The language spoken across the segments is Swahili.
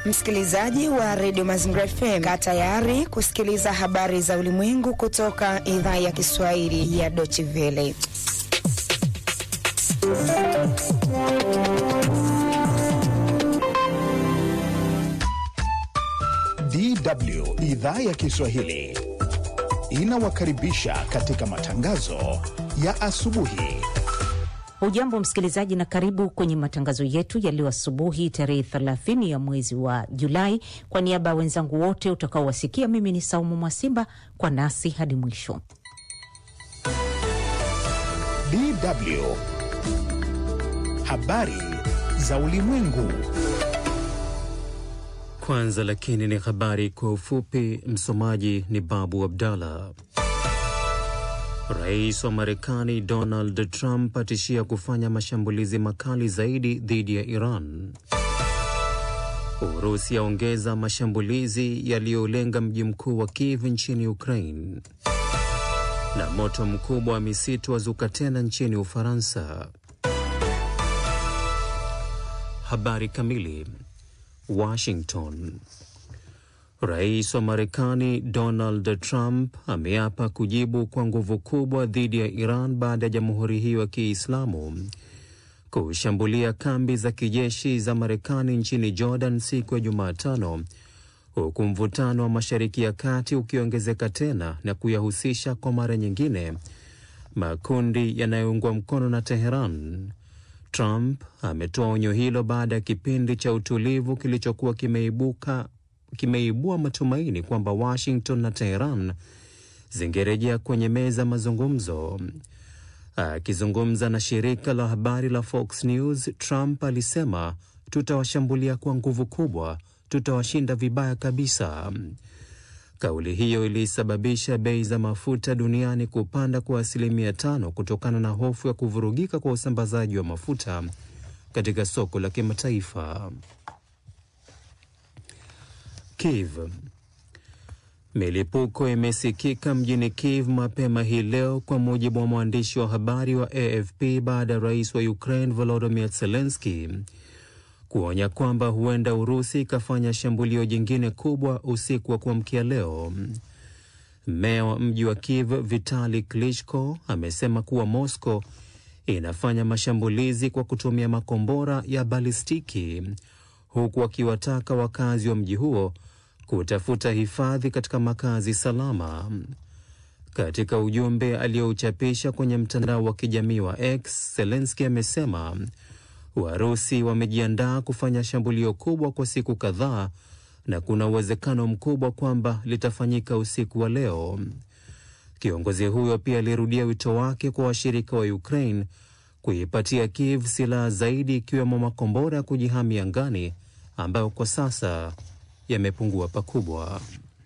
Msikilizaji wa redio Mazingira FM, kaa tayari kusikiliza habari za ulimwengu kutoka idhaa ya Kiswahili ya Deutsche Welle. DW idhaa ya Kiswahili inawakaribisha katika matangazo ya asubuhi. Hujambo msikilizaji, na karibu kwenye matangazo yetu ya leo asubuhi, tarehe 30 ya mwezi wa Julai. Kwa niaba ya wenzangu wote utakaowasikia, mimi ni Saumu Mwasimba, kwa nasi hadi mwisho. DW habari za ulimwengu. Kwanza lakini ni habari kwa ufupi. Msomaji ni Babu Abdallah. Rais wa Marekani Donald Trump atishia kufanya mashambulizi makali zaidi dhidi ya Iran. Urusi yaongeza mashambulizi yaliyolenga mji mkuu wa Kiev nchini Ukraine. Na moto mkubwa wa misitu wazuka tena nchini Ufaransa. Habari kamili. Washington. Rais wa Marekani Donald Trump ameapa kujibu kwa nguvu kubwa dhidi ya Iran baada ya jamhuri hiyo ya Kiislamu kushambulia kambi za kijeshi za Marekani nchini Jordan siku ya Jumatano, huku mvutano wa Mashariki ya Kati ukiongezeka tena na kuyahusisha kwa mara nyingine makundi yanayoungwa mkono na Teheran. Trump ametoa onyo hilo baada ya kipindi cha utulivu kilichokuwa kimeibuka kimeibua matumaini kwamba Washington na Teheran zingerejea kwenye meza mazungumzo. Akizungumza na shirika la habari la Fox News, Trump alisema, tutawashambulia kwa nguvu kubwa, tutawashinda vibaya kabisa. Kauli hiyo ilisababisha bei za mafuta duniani kupanda kwa asilimia tano kutokana na hofu ya kuvurugika kwa usambazaji wa mafuta katika soko la kimataifa. Kiev. Milipuko imesikika mjini Kiev mapema hii leo, kwa mujibu wa mwandishi wa habari wa AFP baada ya rais wa Ukraine Volodymyr Zelensky kuonya kwamba huenda Urusi ikafanya shambulio jingine kubwa usiku wa kuamkia leo. Meya wa mji wa Kiev Vitali Klitschko amesema kuwa Moscow inafanya mashambulizi kwa kutumia makombora ya balistiki, huku akiwataka wakazi wa mji huo kutafuta hifadhi katika makazi salama. Katika ujumbe aliyouchapisha kwenye mtandao wa kijamii wa X, Zelensky amesema Warusi wamejiandaa kufanya shambulio kubwa kwa siku kadhaa na kuna uwezekano mkubwa kwamba litafanyika usiku wa leo. Kiongozi huyo pia alirudia wito wake kwa washirika wa Ukraine kuipatia Kiev silaha zaidi ikiwemo makombora ya kujihami angani ambayo kwa sasa yamepungua pakubwa.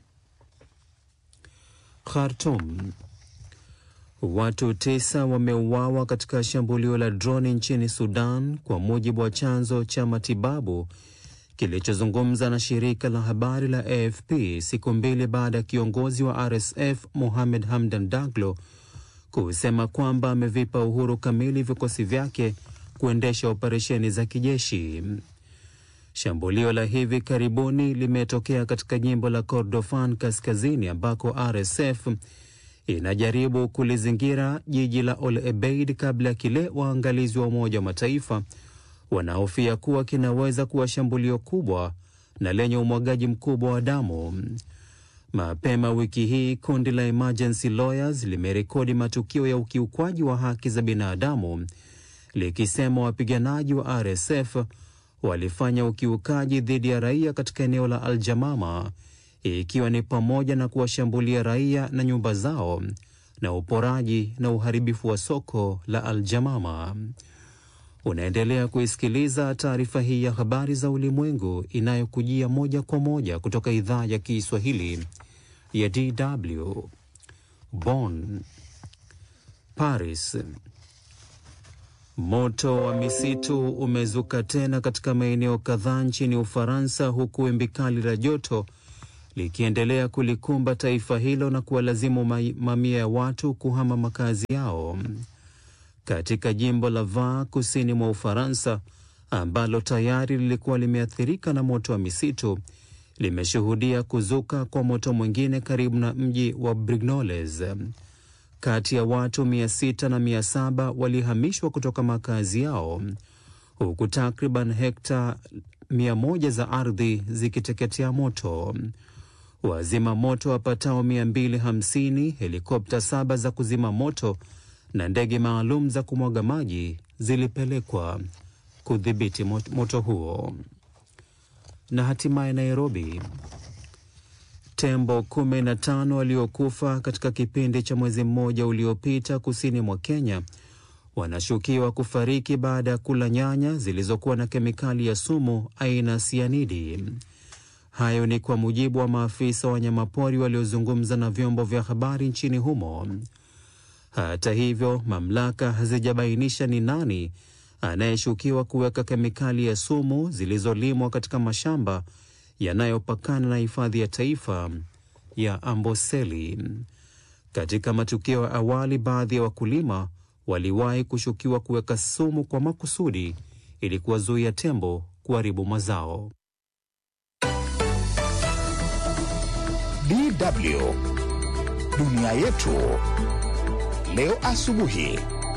Khartoum. Watu tisa wameuawa katika shambulio la droni nchini Sudan, kwa mujibu wa chanzo cha matibabu kilichozungumza na shirika la habari la AFP siku mbili baada ya kiongozi wa RSF Mohamed Hamdan Daglo kusema kwamba amevipa uhuru kamili vikosi vyake kuendesha operesheni za kijeshi. Shambulio la hivi karibuni limetokea katika jimbo la Kordofan kaskazini ambako RSF inajaribu kulizingira jiji la Ol Ebeid kabla ya kile waangalizi wa Umoja wa Mataifa wanahofia kuwa kinaweza kuwa shambulio kubwa na lenye umwagaji mkubwa wa damu. Mapema wiki hii kundi la Emergency Lawyers limerekodi matukio ya ukiukwaji wa haki za binadamu likisema wapiganaji wa RSF walifanya ukiukaji dhidi ya raia katika eneo la Aljamama ikiwa ni pamoja na kuwashambulia raia na nyumba zao na uporaji na uharibifu wa soko la Aljamama. Unaendelea kuisikiliza taarifa hii ya habari za ulimwengu inayokujia moja kwa moja kutoka idhaa ya Kiswahili ya DW Bonn. Paris. Moto wa misitu umezuka tena katika maeneo kadhaa nchini Ufaransa, huku wimbi kali la joto likiendelea kulikumba taifa hilo na kuwalazimu mamia ya watu kuhama makazi yao. Katika jimbo la Var kusini mwa Ufaransa, ambalo tayari lilikuwa limeathirika na moto wa misitu limeshuhudia kuzuka kwa moto mwingine karibu na mji wa Brignoles. Kati ya watu mia sita na mia saba walihamishwa kutoka makazi yao huku takriban hekta mia moja za ardhi zikiteketea moto. Wazima moto wapatao 250, helikopta saba za kuzima moto na ndege maalum za kumwaga maji zilipelekwa kudhibiti moto huo. Na hatimaye Nairobi, tembo kumi na tano waliokufa katika kipindi cha mwezi mmoja uliopita kusini mwa Kenya wanashukiwa kufariki baada ya kula nyanya zilizokuwa na kemikali ya sumu aina sianidi. Hayo ni kwa mujibu wa maafisa wa wanyamapori waliozungumza na vyombo vya habari nchini humo. Hata hivyo, mamlaka hazijabainisha ni nani anayeshukiwa kuweka kemikali ya sumu zilizolimwa katika mashamba yanayopakana na hifadhi ya taifa ya Amboseli. Katika matukio ya awali, baadhi ya wakulima waliwahi kushukiwa kuweka sumu kwa makusudi ili kuwazuia tembo kuharibu mazao. DW dunia yetu leo asubuhi.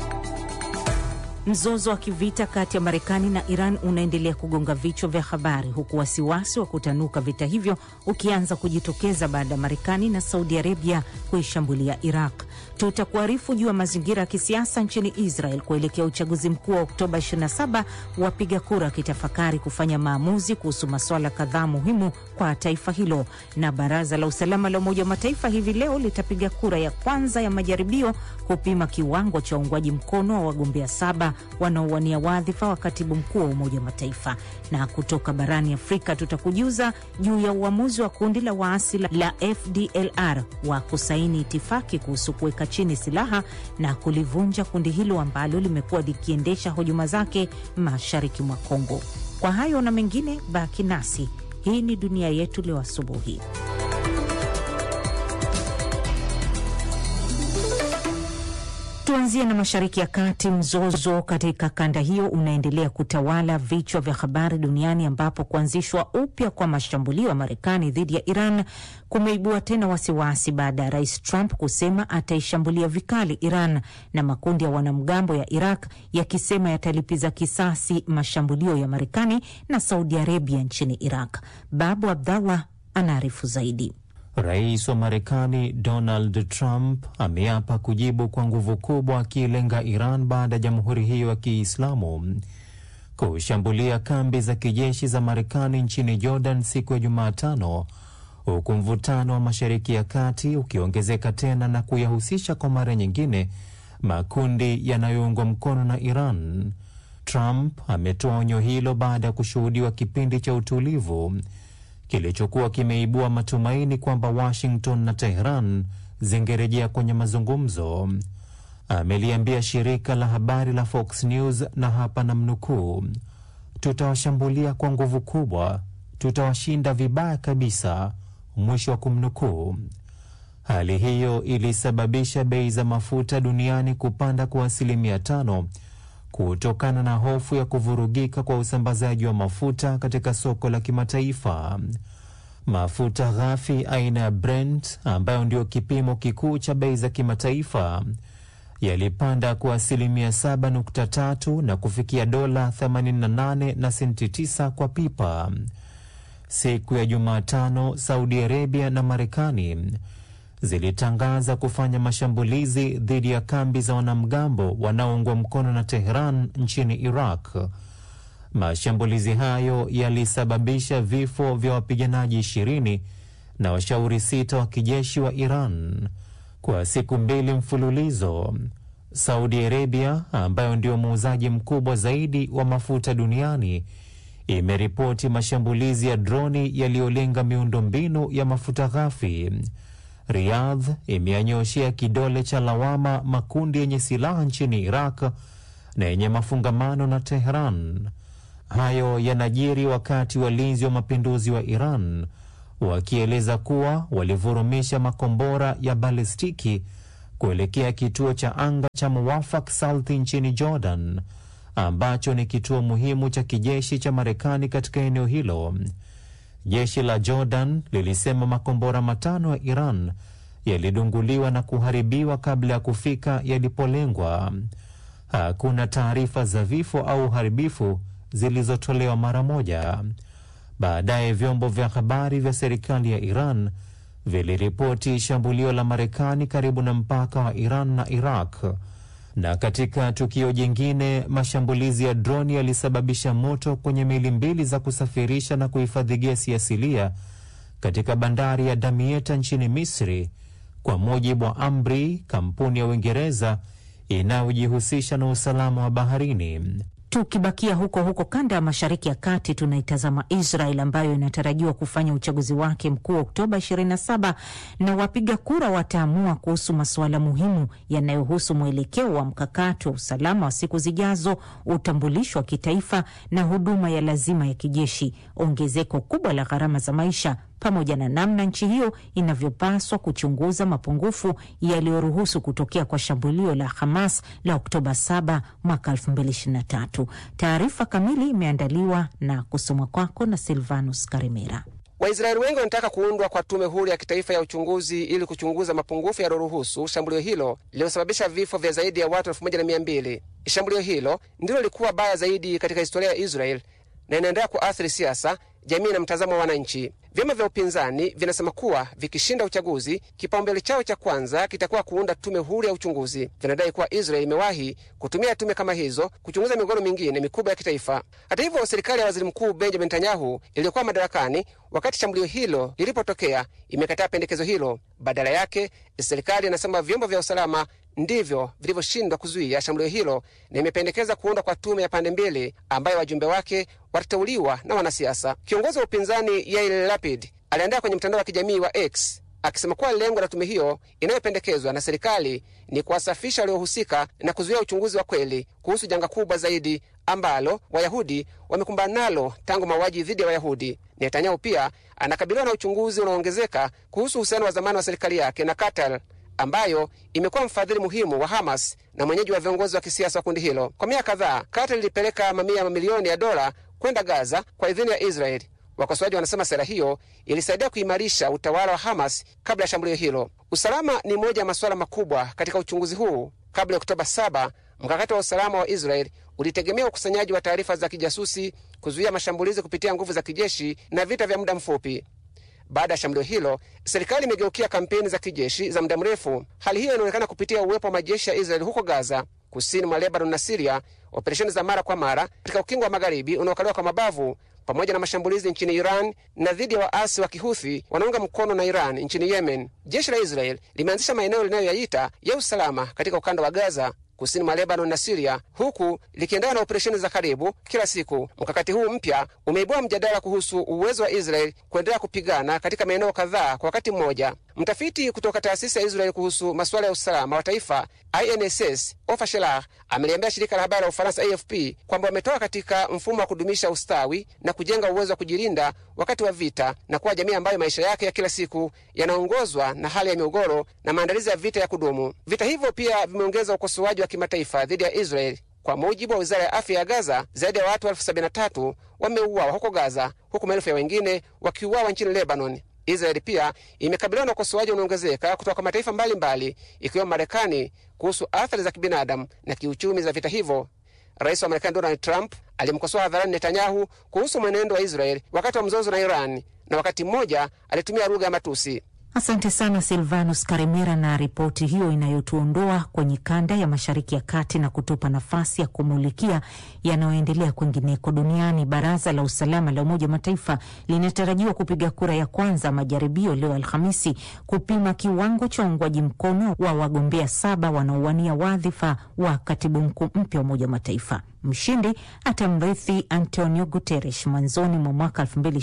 Mzozo wa kivita kati ya Marekani na Iran unaendelea kugonga vichwa vya habari huku wasiwasi wa kutanuka vita hivyo ukianza kujitokeza baada ya Marekani na Saudi Arabia kuishambulia Iraq. Tutakuarifu juu ya mazingira ya kisiasa nchini Israel kuelekea uchaguzi mkuu wa Oktoba 27, wapiga kura wakitafakari kufanya maamuzi kuhusu masuala kadhaa muhimu kwa taifa hilo. Na baraza la usalama la Umoja wa Mataifa hivi leo litapiga kura ya kwanza ya majaribio kupima kiwango cha uungwaji mkono wa wagombea saba wanaowania wadhifa wa katibu mkuu wa Umoja wa Mataifa. Na kutoka barani Afrika tutakujuza juu ya uamuzi wa kundi la waasi la FDLR wa kusaini itifaki kuhusu kuweka chini silaha na kulivunja kundi hilo ambalo limekuwa likiendesha hujuma zake mashariki mwa Kongo. Kwa hayo na mengine, baki nasi. Hii ni dunia yetu leo asubuhi. Tuanzie na Mashariki ya Kati. Mzozo katika kanda hiyo unaendelea kutawala vichwa vya habari duniani, ambapo kuanzishwa upya kwa mashambulio ya Marekani dhidi ya Iran kumeibua tena wasiwasi baada ya Rais Trump kusema ataishambulia vikali Iran na makundi ya wanamgambo ya Iraq yakisema yatalipiza kisasi mashambulio ya Marekani na Saudi Arabia nchini Iraq. Babu Abdallah anaarifu zaidi. Rais wa Marekani Donald Trump ameapa kujibu kwa nguvu kubwa akiilenga Iran baada ya jamhuri hiyo ya Kiislamu kushambulia kambi za kijeshi za Marekani nchini Jordan siku ya Jumatano, huku mvutano wa Mashariki ya Kati ukiongezeka tena na kuyahusisha kwa mara nyingine makundi yanayoungwa mkono na Iran. Trump ametoa onyo hilo baada ya kushuhudiwa kipindi cha utulivu kilichokuwa kimeibua matumaini kwamba Washington na Tehran zingerejea kwenye mazungumzo. Ameliambia shirika la habari la Fox News, na hapa namnukuu, tutawashambulia kwa nguvu kubwa, tutawashinda vibaya kabisa, mwisho wa kumnukuu. Hali hiyo ilisababisha bei za mafuta duniani kupanda kwa asilimia tano kutokana na hofu ya kuvurugika kwa usambazaji wa mafuta katika soko la kimataifa. Mafuta ghafi aina ya Brent ambayo ndio kipimo kikuu cha bei za kimataifa yalipanda kwa asilimia 7.3 na kufikia dola 88 na senti 9 kwa pipa. Siku ya Jumatano, Saudi Arabia na Marekani zilitangaza kufanya mashambulizi dhidi ya kambi za wanamgambo wanaoungwa mkono na Tehran nchini Iraq. Mashambulizi hayo yalisababisha vifo vya wapiganaji ishirini na washauri sita wa kijeshi wa Iran kwa siku mbili mfululizo. Saudi Arabia ambayo ndio muuzaji mkubwa zaidi wa mafuta duniani imeripoti mashambulizi ya droni yaliyolenga miundombinu ya mafuta ghafi. Riyadh imeyanyoshea kidole cha lawama makundi yenye silaha nchini Iraq na yenye mafungamano na Tehran. Hayo yanajiri wakati walinzi wa mapinduzi wa Iran wakieleza kuwa walivurumisha makombora ya balistiki kuelekea kituo cha anga cha Muwafak Salti nchini Jordan, ambacho ni kituo muhimu cha kijeshi cha Marekani katika eneo hilo. Jeshi la Jordan lilisema makombora matano ya Iran yalidunguliwa na kuharibiwa kabla ya kufika yalipolengwa. Hakuna taarifa za vifo au uharibifu zilizotolewa mara moja. Baadaye vyombo vya habari vya serikali ya Iran viliripoti shambulio la Marekani karibu na mpaka wa Iran na Iraq. Na katika tukio jingine, mashambulizi ya droni yalisababisha moto kwenye meli mbili za kusafirisha na kuhifadhi gesi asilia katika bandari ya Damietta nchini Misri, kwa mujibu wa Amri, kampuni ya Uingereza inayojihusisha na usalama wa baharini. Tukibakia huko huko kanda ya mashariki ya kati, tunaitazama Israel ambayo inatarajiwa kufanya uchaguzi wake mkuu Oktoba 27 na wapiga kura wataamua kuhusu masuala muhimu yanayohusu mwelekeo wa mkakati wa usalama wa siku zijazo, utambulisho wa kitaifa na huduma ya lazima ya kijeshi, ongezeko kubwa la gharama za maisha pamoja na namna nchi hiyo inavyopaswa kuchunguza mapungufu yaliyoruhusu kutokea kwa shambulio la Hamas la Oktoba 7 mwaka 2023. Taarifa kamili imeandaliwa na kusomwa kwako na Silvanus Karimera. Waisraeli wengi wanataka kuundwa kwa tume huru ya kitaifa ya uchunguzi ili kuchunguza mapungufu yaliyoruhusu shambulio hilo lililosababisha vifo vya zaidi ya watu elfu moja na mia mbili. Shambulio hilo ndilo lilikuwa baya zaidi katika historia ya Israel na inaendelea kuathiri siasa, jamii na mtazamo wa wananchi. Vyama vya upinzani vinasema kuwa vikishinda uchaguzi, kipaumbele chao cha kwanza kitakuwa kuunda tume huru ya uchunguzi. Vinadai kuwa Israel imewahi kutumia tume kama hizo kuchunguza migogoro mingine mikubwa ya kitaifa. Hata hivyo, serikali ya waziri mkuu Benjamin Netanyahu iliyokuwa madarakani wakati shambulio hilo lilipotokea imekataa pendekezo hilo. Badala yake, serikali inasema vyombo vya usalama ndivyo vilivyoshindwa kuzuia shambulio hilo na imependekeza kuundwa kwa tume ya pande mbili ambayo wajumbe wake watateuliwa na wanasiasa. Kiongozi wa upinzani Yair Lapid aliandika kwenye mtandao wa kijamii wa X akisema kuwa lengo la tume hiyo inayopendekezwa na serikali ni kuwasafisha waliohusika na kuzuia uchunguzi wa kweli kuhusu janga kubwa zaidi ambalo Wayahudi wamekumbana nalo tangu mauaji dhidi ya Wayahudi. Netanyahu pia anakabiliwa na uchunguzi unaoongezeka kuhusu uhusiano wa zamani wa serikali yake na Qatar ambayo imekuwa mfadhili muhimu wa Hamas na mwenyeji wa viongozi wa kisiasa wa kundi hilo. Kwa miaka kadhaa, Qatar ilipeleka mamia ya mamilioni ya dola kwenda Gaza kwa idhini ya Israeli. Wakosoaji wanasema sera hiyo ilisaidia kuimarisha utawala wa Hamas kabla ya shambulio hilo. Usalama ni moja ya masuala makubwa katika uchunguzi huu. Kabla ya Oktoba 7, mkakati wa usalama wa Israeli ulitegemea ukusanyaji wa taarifa za kijasusi, kuzuia mashambulizi kupitia nguvu za kijeshi na vita vya muda mfupi. Baada ya shambulio hilo, serikali imegeukia kampeni za kijeshi za muda mrefu. Hali hiyo inaonekana kupitia uwepo wa majeshi ya Israeli huko Gaza, kusini mwa Lebanon na Siria, operesheni za mara kwa mara katika ukingo wa magharibi unaokaliwa kwa mabavu, pamoja na mashambulizi nchini Iran na dhidi ya waasi wa kihuthi wanaunga mkono na Iran nchini Yemen. Jeshi la Israeli limeanzisha maeneo linayoyaita ya usalama katika ukanda wa Gaza kusini mwa Lebanon na Siria, huku likiendelea na operesheni za karibu kila siku. Mkakati huu mpya umeibua mjadala kuhusu uwezo wa Israel kuendelea kupigana katika maeneo kadhaa kwa wakati mmoja. Mtafiti kutoka taasisi ya Israel kuhusu masuala ya usalama wa taifa INSS Ofer Shelah ameliambia shirika la habari la Ufaransa AFP kwamba wametoka katika mfumo wa kudumisha ustawi na kujenga uwezo wa kujilinda wakati wa vita na kuwa jamii ambayo maisha yake ya kila siku yanaongozwa na hali ya migogoro na maandalizi ya vita ya kudumu. Vita hivyo pia vimeongeza ukosoaji wa kimataifa dhidi ya Israel. Kwa mujibu wa wizara ya afya ya Gaza, zaidi ya watu elfu sabini na tatu wameuawa huko Gaza, huku maelfu ya wengine wakiuawa nchini Lebanon. Israeli pia imekabiliwa na ukosoaji unaongezeka kutoka kwa mataifa mbalimbali ikiwemo Marekani kuhusu athari za kibinadamu na kiuchumi za vita hivyo. Rais wa Marekani Donald Trump alimkosoa hadharani Netanyahu kuhusu mwenendo wa Israeli wakati wa mzozo na Iran, na wakati mmoja alitumia lugha ya matusi. Asante sana Silvanus Karimera na ripoti hiyo inayotuondoa kwenye kanda ya Mashariki ya Kati na kutupa nafasi ya kumulikia yanayoendelea kwingineko duniani. Baraza la Usalama la Umoja wa Mataifa linatarajiwa kupiga kura ya kwanza majaribio leo Alhamisi kupima kiwango cha uungwaji mkono wa wagombea saba wanaowania wadhifa wa katibu mkuu mpya wa Umoja wa Mataifa. Mshindi atamrithi Antonio Guterres mwanzoni mwa mwaka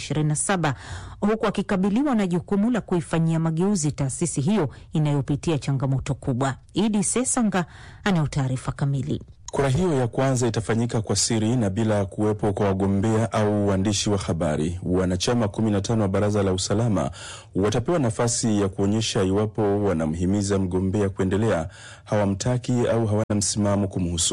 2027 huku akikabiliwa na jukumu la kuifanyia mageuzi taasisi hiyo inayopitia changamoto kubwa. Idi Sesanga anayo taarifa kamili. Kura hiyo ya kwanza itafanyika kwa siri na bila kuwepo kwa wagombea au waandishi wa habari. Wanachama 15 wa baraza la usalama watapewa nafasi ya kuonyesha iwapo wanamhimiza mgombea kuendelea, hawamtaki au hawana msimamo kumhusu.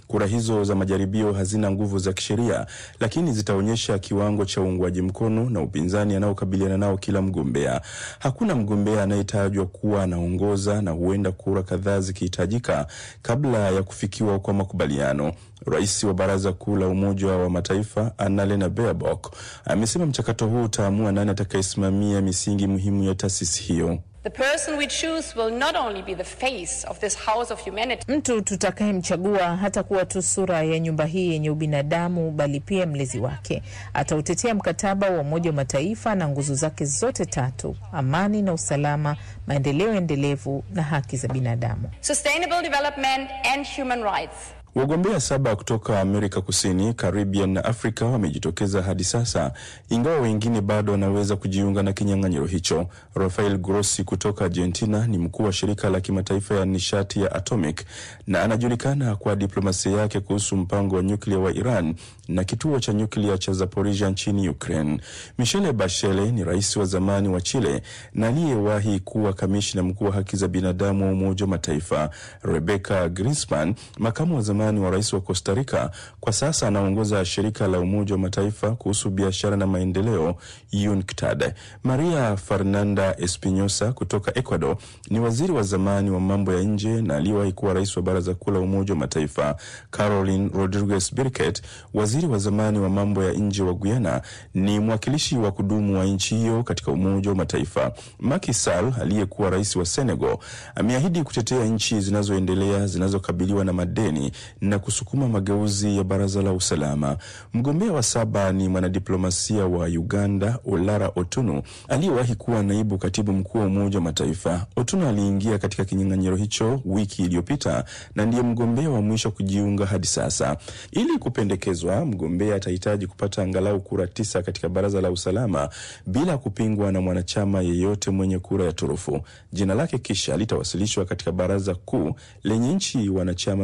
Kura hizo za majaribio hazina nguvu za kisheria, lakini zitaonyesha kiwango cha uungwaji mkono na upinzani anaokabiliana nao kila mgombea. Hakuna mgombea anayetajwa kuwa anaongoza na huenda kura kadhaa zikihitajika kabla ya kufikiwa kwa makubaliano. Rais wa Baraza Kuu la Umoja wa Mataifa Annalena Baerbock amesema mchakato huu utaamua nani atakayesimamia misingi muhimu ya taasisi hiyo. The person we choose will not only be the face of this house of humanity. Mtu tutakayemchagua hatakuwa tu sura ya nyumba hii yenye ubinadamu, bali pia mlezi wake. Atautetea mkataba wa Umoja wa Mataifa na nguzo zake zote tatu: amani na usalama, maendeleo endelevu na haki za binadamu. Sustainable development and human rights. Wagombea saba kutoka Amerika Kusini, Caribbean na Afrika wamejitokeza hadi sasa, ingawa wengine bado wanaweza kujiunga na kinyang'anyiro hicho. Rafael Grossi kutoka Argentina ni mkuu wa shirika la kimataifa ya nishati ya atomic na anajulikana kwa diplomasia yake kuhusu mpango wa nyuklia wa Iran na kituo cha nyuklia cha Zaporizhia nchini Ukraine. Michelle Bachelet ni rais wa zamani wa Chile na aliyewahi kuwa kamishna mkuu wa haki za binadamu wa Umoja wa Mataifa. Rebecca Grinspan, makamu wa zamani wa rais wa Costa Rica, kwa sasa anaongoza shirika la Umoja wa Mataifa kuhusu biashara na maendeleo UNCTAD. Maria Fernanda Espinosa kutoka Ecuador ni waziri wa zamani wa mambo ya nje na aliyewahi kuwa rais wa Baraza Kuu la Umoja wa Mataifa. Caroline Rodriguez Birket, waziri wa zamani wa mambo ya nje wa Guyana, ni mwakilishi wa kudumu wa nchi hiyo katika Umoja wa Mataifa. Macky Sall aliyekuwa rais wa Senegal ameahidi kutetea nchi zinazoendelea zinazokabiliwa na madeni na kusukuma mageuzi ya baraza la usalama. Mgombea wa saba ni mwanadiplomasia wa Uganda Olara Otunu aliyewahi kuwa naibu katibu mkuu wa Umoja wa Mataifa. Otunu aliingia katika kinyang'anyiro hicho wiki iliyopita na ndiye mgombea wa mwisho kujiunga hadi sasa. Ili kupendekezwa, mgombea atahitaji kupata angalau kura tisa katika baraza la usalama bila kupingwa na mwanachama yeyote mwenye kura ya turufu. Jina lake kisha litawasilishwa katika baraza kuu lenye nchi wanachama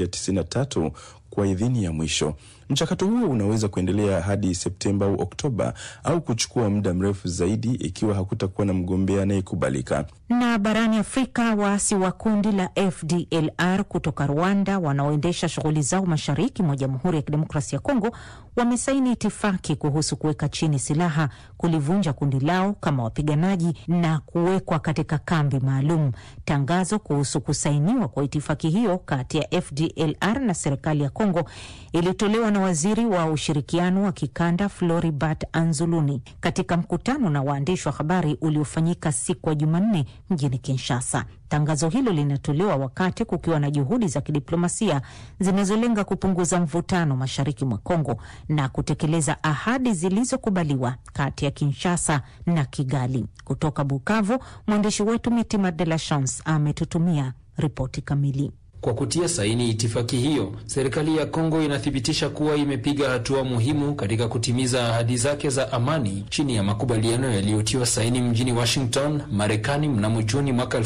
193 kwa idhini ya mwisho. Mchakato huo unaweza kuendelea hadi Septemba au Oktoba au kuchukua muda mrefu zaidi ikiwa hakutakuwa na mgombea anayekubalika. Na barani Afrika, waasi wa kundi la FDLR kutoka Rwanda wanaoendesha shughuli zao mashariki mwa Jamhuri ya Kidemokrasia ya Kongo wamesaini itifaki kuhusu kuweka chini silaha, kulivunja kundi lao kama wapiganaji na kuwekwa katika kambi maalum. Tangazo kuhusu kusainiwa kwa itifaki hiyo kati ya FDLR na serikali ya Kongo ilitolewa na waziri wa ushirikiano wa kikanda Floribert Anzuluni katika mkutano na waandishi wa habari uliofanyika siku ya Jumanne mjini Kinshasa. Tangazo hilo linatolewa wakati kukiwa na juhudi za kidiplomasia zinazolenga kupunguza mvutano mashariki mwa Kongo na kutekeleza ahadi zilizokubaliwa kati ya Kinshasa na Kigali. Kutoka Bukavu, mwandishi wetu Mitima De La Chance ametutumia ripoti kamili. Kwa kutia saini itifaki hiyo, serikali ya Kongo inathibitisha kuwa imepiga hatua muhimu katika kutimiza ahadi zake za amani chini ya makubaliano yaliyotiwa saini mjini Washington, Marekani mnamo Juni mwaka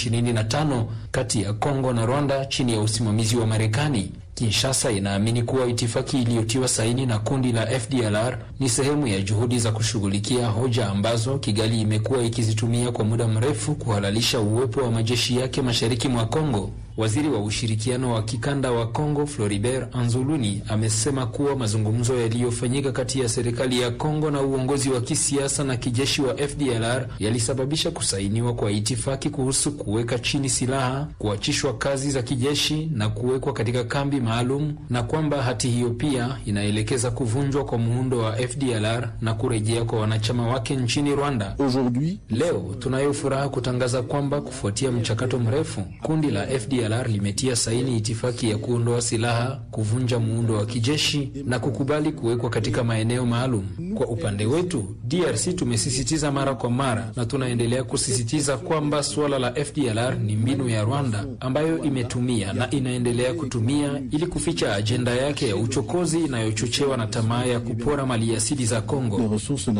2025 kati ya Kongo na Rwanda chini ya usimamizi wa Marekani. Kinshasa inaamini kuwa itifaki iliyotiwa saini na kundi la FDLR ni sehemu ya juhudi za kushughulikia hoja ambazo Kigali imekuwa ikizitumia kwa muda mrefu kuhalalisha uwepo wa majeshi yake mashariki mwa Kongo. Waziri wa ushirikiano wa kikanda wa Kongo Floribert Anzuluni amesema kuwa mazungumzo yaliyofanyika kati ya serikali ya Kongo na uongozi wa kisiasa na kijeshi wa FDLR yalisababisha kusainiwa kwa itifaki kuhusu kuweka chini silaha, kuachishwa kazi za kijeshi na kuwekwa katika kambi maalum, na kwamba hati hiyo pia inaelekeza kuvunjwa kwa muundo wa FDLR na kurejea kwa wanachama wake nchini Rwanda. Leo tunayo furaha kutangaza kwamba kufuatia mchakato mrefu kundi la FDLR limetia saini itifaki ya kuondoa silaha, kuvunja muundo wa kijeshi na kukubali kuwekwa katika maeneo maalum. Kwa upande wetu, DRC tumesisitiza mara kwa mara na tunaendelea kusisitiza kwamba suala la FDLR ni mbinu ya Rwanda ambayo imetumia na inaendelea kutumia ili kuficha ajenda yake ya uchokozi inayochochewa na tamaa ya kupora maliasili za Kongo.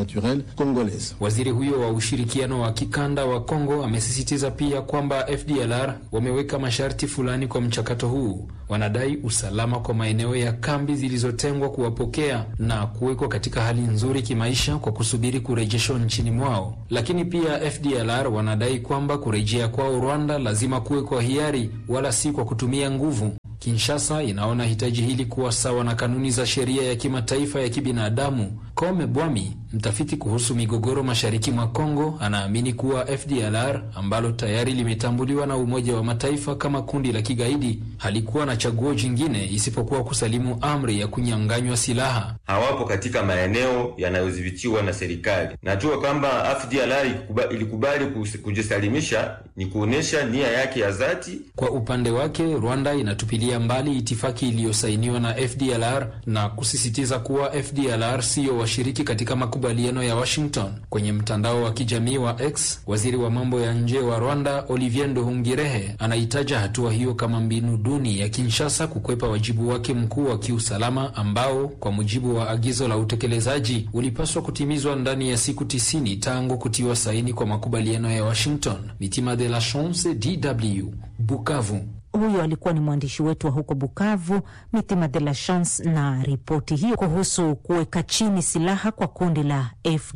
Waziri huyo wa ushirikiano wa kikanda wa Kongo amesisitiza pia kwamba FDLR wameweka masharti fulani kwa mchakato huu. Wanadai usalama kwa maeneo ya kambi zilizotengwa kuwapokea na kuwekwa katika hali nzuri kimaisha kwa kusubiri kurejeshwa nchini mwao. Lakini pia FDLR wanadai kwamba kurejea kwao Rwanda lazima kuwe kwa hiari, wala si kwa kutumia nguvu. Kinshasa inaona hitaji hili kuwa sawa na kanuni za sheria ya kimataifa ya kibinadamu. Kome Bwami, mtafiti kuhusu migogoro mashariki mwa Kongo, anaamini kuwa FDLR ambalo tayari limetambuliwa na Umoja wa Mataifa kama kundi la kigaidi halikuwa na chaguo jingine isipokuwa kusalimu amri ya kunyang'anywa silaha. Hawapo katika maeneo yanayodhibitiwa na serikali. Najua kwamba FDLR ilikubali kujisalimisha, ni kuonyesha nia yake ya dhati. Kwa upande wake, Rwanda inatupilia mbali itifaki iliyosainiwa na FDLR na kusisitiza kuwa FDLR siyo washiriki katika makubaliano ya Washington. Kwenye mtandao wa kijamii wa X, waziri wa mambo ya nje wa Rwanda Olivier Nduhungirehe anaitaja hatua hiyo kama mbinu duni ya Kinshasa kukwepa wajibu wake mkuu wa kiusalama ambao kwa mujibu wa agizo la utekelezaji ulipaswa kutimizwa ndani ya siku tisini tangu kutiwa saini kwa makubaliano ya Washington. Mitima de la Chance, DW, Bukavu. Huyo alikuwa ni mwandishi wetu wa huko Bukavu, Mitima de la Chance, na ripoti hiyo kuhusu kuweka chini silaha kwa kundi la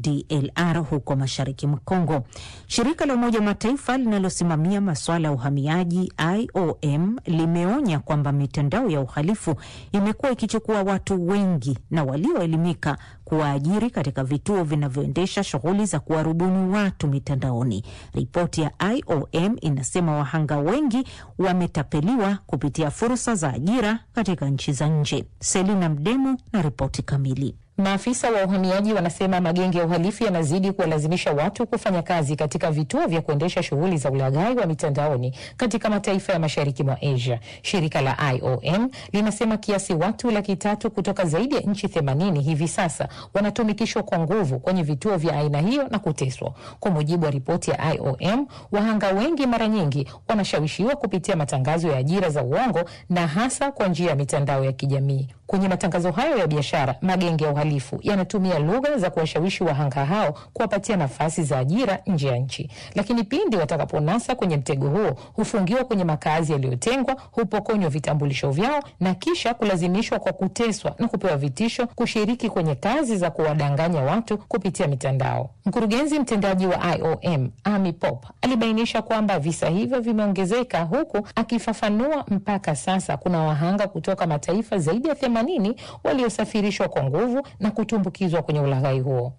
FDLR huko mashariki mwa Kongo. Shirika la Umoja wa Mataifa linalosimamia masuala ya uhamiaji IOM limeonya kwamba mitandao ya uhalifu imekuwa ikichukua watu wengi na walioelimika kuwaajiri katika vituo vinavyoendesha shughuli za kuwarubuni watu mitandaoni. Ripoti ya IOM inasema wahanga wengi wametapeliwa kupitia fursa za ajira katika nchi za nje. Selina Mdemu na ripoti kamili. Maafisa wa uhamiaji wanasema magenge ya uhalifu yanazidi kuwalazimisha watu kufanya kazi katika vituo vya kuendesha shughuli za ulaghai wa mitandaoni katika mataifa ya mashariki mwa Asia. Shirika la IOM linasema kiasi watu laki tatu kutoka zaidi ya nchi themanini hivi sasa wanatumikishwa kwa nguvu kwenye vituo vya aina hiyo na kuteswa. Kwa mujibu wa ripoti ya IOM, wahanga wengi mara nyingi wanashawishiwa kupitia matangazo ya ajira za uongo na hasa kwa njia ya mitandao ya kijamii. Kwenye matangazo hayo ya biashara, magenge ya uhalifu yanatumia lugha za kuwashawishi wahanga hao kuwapatia nafasi za ajira nje ya nchi, lakini pindi watakaponasa kwenye mtego huo, hufungiwa kwenye makazi yaliyotengwa, hupokonywa vitambulisho vyao na kisha kulazimishwa kwa kuteswa na kupewa vitisho kushiriki kwenye kazi za kuwadanganya watu kupitia mitandao. Mkurugenzi mtendaji wa IOM Amy Pop alibainisha kwamba visa hivyo vimeongezeka, huku akifafanua mpaka sasa kuna wahanga kutoka mataifa zaidi ya themanini waliosafirishwa kwa nguvu na kutumbukizwa kwenye ulaghai huo.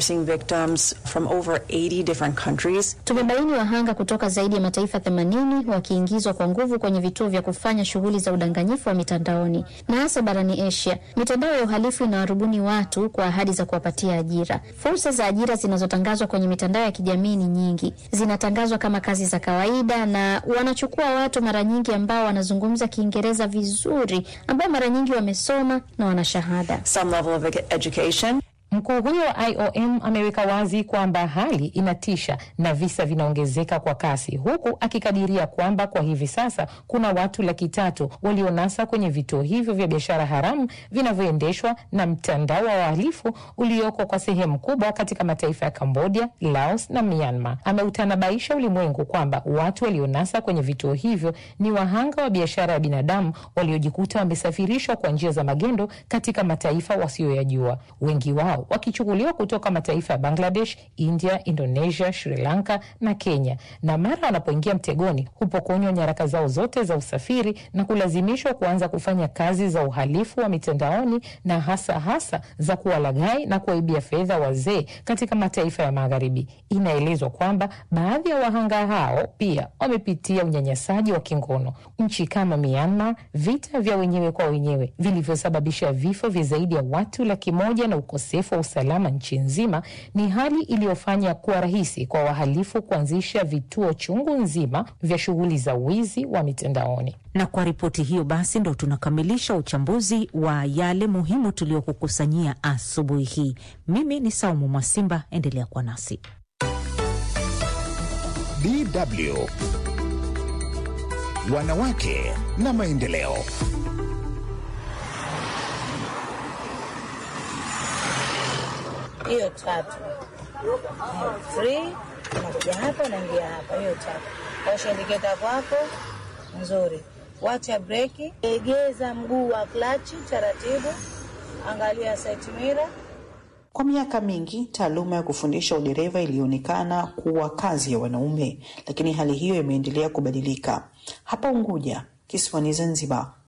Tumebaini wahanga kutoka zaidi ya mataifa 80 wakiingizwa kwa nguvu kwenye vituo vya kufanya shughuli za udanganyifu wa mitandaoni na hasa barani Asia. Mitandao ya uhalifu inawarubuni watu kwa ahadi za kuwapatia ajira. Fursa za ajira zinazotangazwa kwenye mitandao ya kijamii ni nyingi, zinatangazwa kama kazi za kawaida, na wanachukua watu mara nyingi ambao wanazungumza Kiingereza vizuri, ambao mara nyingi wamesoma na wana shahada. Mkuu huyo wa IOM ameweka wazi kwamba hali inatisha na visa vinaongezeka kwa kasi, huku akikadiria kwamba kwa hivi sasa kuna watu laki tatu walionasa kwenye vituo hivyo vya biashara haramu vinavyoendeshwa na mtandao wa wahalifu ulioko kwa sehemu kubwa katika mataifa ya Cambodia, Laos na Myanmar. Ameutanabaisha ulimwengu kwamba watu walionasa kwenye vituo hivyo ni wahanga wa biashara ya binadamu waliojikuta wamesafirishwa kwa njia za magendo katika mataifa wasiyoyajua, wengi wao wakichukuliwa kutoka mataifa ya Bangladesh, India, Indonesia, Sri Lanka na Kenya, na mara wanapoingia mtegoni hupokonywa nyaraka zao zote za usafiri na kulazimishwa kuanza kufanya kazi za uhalifu wa mitandaoni na hasa hasa za kuwalaghai na kuwaibia fedha wazee katika mataifa ya Magharibi. Inaelezwa kwamba baadhi ya wahanga hao pia wamepitia unyanyasaji wa kingono. Nchi kama Myanmar, vita vya wenyewe kwa wenyewe vilivyosababisha vifo vya zaidi ya watu laki moja na ukosefu wa usalama nchi nzima, ni hali iliyofanya kuwa rahisi kwa wahalifu kuanzisha vituo chungu nzima vya shughuli za wizi wa mitandaoni. Na kwa ripoti hiyo basi ndo tunakamilisha uchambuzi wa yale muhimu tuliokukusanyia asubuhi hii. Mimi ni Saumu Mwasimba, endelea kuwa nasi. DW Wanawake na Maendeleo. hiyo tatu free, unakuja hapa unaingia hapa, hiyo tatu. Osha indiketa kwako nzuri, wacha breki, egeza mguu wa klachi taratibu, angalia side mirror. Kwa miaka mingi taaluma ya kufundisha udereva ilionekana kuwa kazi ya wanaume, lakini hali hiyo imeendelea kubadilika. Hapa Unguja, kisiwani Zanzibar,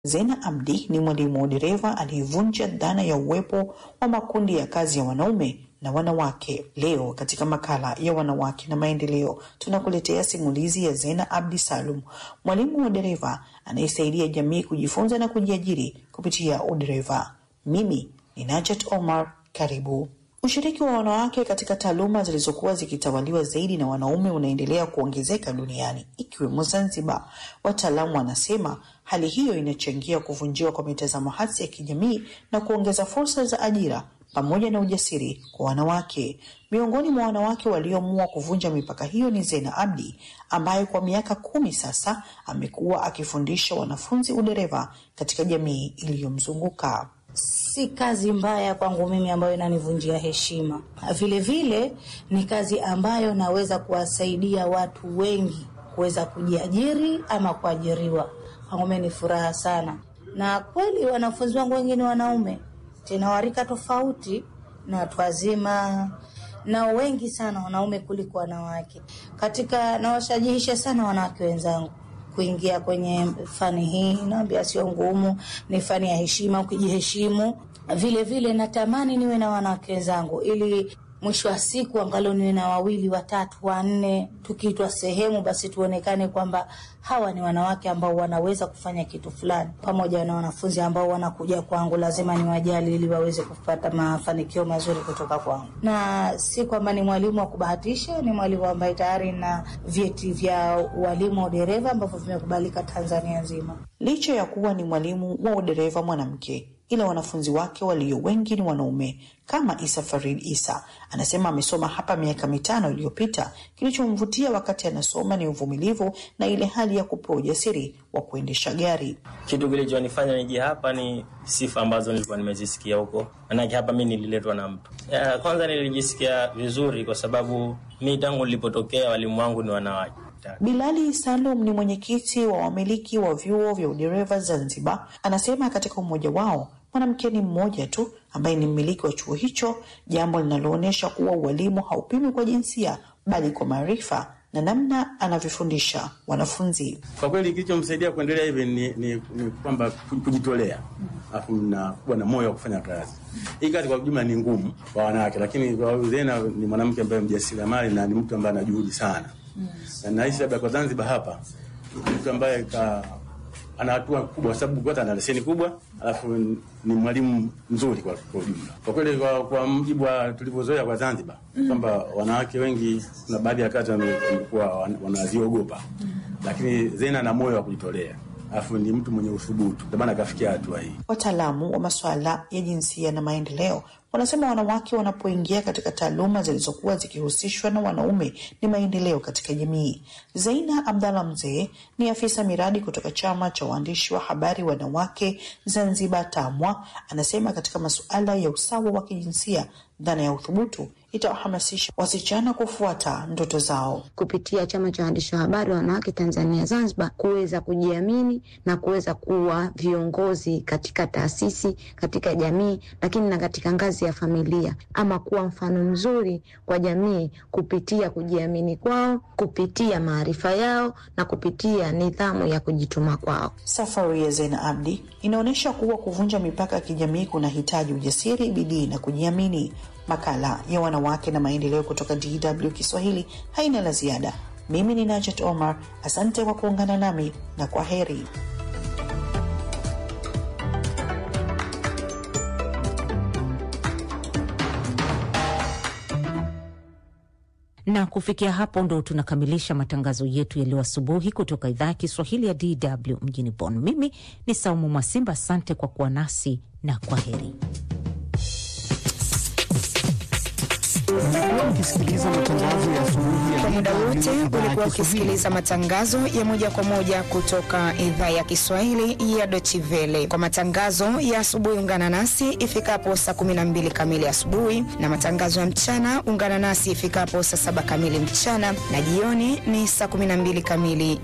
Zena Abdi ni mwalimu wa udereva aliyevunja dhana ya uwepo wa makundi ya kazi ya wanaume na wanawake. Leo katika makala ya wanawake na maendeleo, tunakuletea simulizi ya Zena Abdi Salum, mwalimu wa udereva anayesaidia jamii kujifunza na kujiajiri kupitia udereva. Mimi ni Najat Omar, karibu. Ushiriki wa wanawake katika taaluma zilizokuwa zikitawaliwa zaidi na wanaume unaendelea kuongezeka duniani ikiwemo Zanzibar. Wataalamu wanasema hali hiyo inachangia kuvunjiwa kwa mitazamo hasi ya kijamii na kuongeza fursa za ajira pamoja na ujasiri kwa wanawake. Miongoni mwa wanawake walioamua kuvunja mipaka hiyo ni Zena Abdi ambaye kwa miaka kumi sasa amekuwa akifundisha wanafunzi udereva katika jamii iliyomzunguka. Si kazi mbaya kwangu mimi ambayo inanivunjia heshima. Vile vile ni kazi ambayo naweza kuwasaidia watu wengi kuweza kujiajiri ama kuajiriwa. Kwangu mimi ni furaha sana, na kweli wanafunzi wangu wengi ni wanaume, tena warika tofauti na watu wazima na wengi sana wanaume kuliko wanawake. Katika nawashajihisha sana wanawake wenzangu kuingia kwenye fani hii. Naambia sio ngumu, ni fani ya heshima, ukijiheshimu. Vile vile natamani niwe na wanawake wenzangu ili mwisho wa siku angalau niwe na wawili watatu wanne, tukiitwa sehemu basi tuonekane kwamba hawa ni wanawake ambao wanaweza kufanya kitu fulani. Pamoja na wanafunzi ambao wanakuja kwangu, lazima niwajali ili waweze kupata mafanikio mazuri kutoka kwangu, na si kwamba ni mwalimu wa kubahatisha. Ni mwalimu ambaye tayari na vyeti vya ualimu wa udereva ambavyo vimekubalika Tanzania nzima. Licha ya kuwa ni mwalimu wa udereva mwanamke ila wanafunzi wake walio wengi ni wanaume kama Isa Farid Isa anasema amesoma hapa miaka mitano iliyopita. Kilichomvutia wakati anasoma ni uvumilivu na ile hali ya kupewa ujasiri wa kuendesha gari. Kitu kilichonifanya nije hapa ni sifa ambazo nilikuwa nimezisikia huko, manake hapa mi nililetwa na mtu ya, kwanza nilijisikia vizuri kwa sababu mi tangu nilipotokea walimu wangu ni wanawake. Bilali Salum ni mwenyekiti wa wamiliki wa vyuo vya udereva Zanzibar. Anasema katika umoja wao mwanamke ni mmoja tu ambaye ni mmiliki wa chuo hicho, jambo linaloonyesha kuwa ualimu haupimwi kwa jinsia bali kwa maarifa na namna anavyofundisha wanafunzi. Kwa kweli kilichomsaidia kuendelea hivi ni, ni, ni kwamba kujitolea, alafu na kuwa na moyo wa kufanya kazi. Hii kazi kwa jumla ni ngumu kwa wanawake, lakini kwa Zena ni mwanamke ambaye mjasiriamali na ni mtu ambaye ana juhudi sana mm. na nahisi labda kwa Zanzibar hapa mtu ambaye ka ana hatua kubwa kwa sababu kwanza ana leseni kubwa, alafu ni mwalimu mzuri kwa kwa ujumla. Kwa kweli, kwa, kwa mjibu wa tulivyozoea kwa Zanzibar mm. kwamba wanawake wengi kuna baadhi ya kazi wamekuwa wanaziogopa mm. lakini Zena ana moyo wa kujitolea alafu ni mtu mwenye uthubutu, ndio maana akafikia hatua hii. Wataalamu wa masuala ya jinsia na maendeleo wanasema wanawake wanapoingia katika taaluma zilizokuwa zikihusishwa na wanaume ni maendeleo katika jamii. Zaina Abdalla Mzee ni afisa miradi kutoka chama cha waandishi wa habari wanawake Zanzibar, TAMWA, anasema katika masuala ya usawa wa kijinsia dhana ya uthubutu itawahamasisha wasichana kufuata ndoto zao kupitia chama cha waandishi wa habari wanawake Tanzania Zanzibar, kuweza kujiamini na kuweza kuwa viongozi katika taasisi, katika jamii, lakini na katika ngazi ya familia, ama kuwa mfano mzuri kwa jamii kupitia kujiamini kwao, kupitia maarifa yao na kupitia nidhamu ya kujituma kwao. Safari ya Zena Abdi inaonyesha kuwa kuvunja mipaka ya kijamii kunahitaji ujasiri, bidii na kujiamini. Makala ya wanawake na maendeleo kutoka DW Kiswahili haina la ziada. Mimi ni Najat Omar, asante kwa kuungana nami na kwa heri. na kufikia hapo ndo tunakamilisha matangazo yetu ya leo asubuhi kutoka idhaa ya Kiswahili ya DW mjini Bonn. Mimi ni Saumu Mwasimba, asante kwa kuwa nasi na kwa heri. Kwa muda wote ulikuwa ukisikiliza matangazo ya moja kwa moja kutoka idhaa ya Kiswahili ya Deutsche Welle. Kwa matangazo ya asubuhi, ungana nasi ifikapo saa 12 kamili asubuhi, na matangazo ya mchana ungana nasi ifikapo saa saba kamili mchana, na jioni ni saa 12 kamili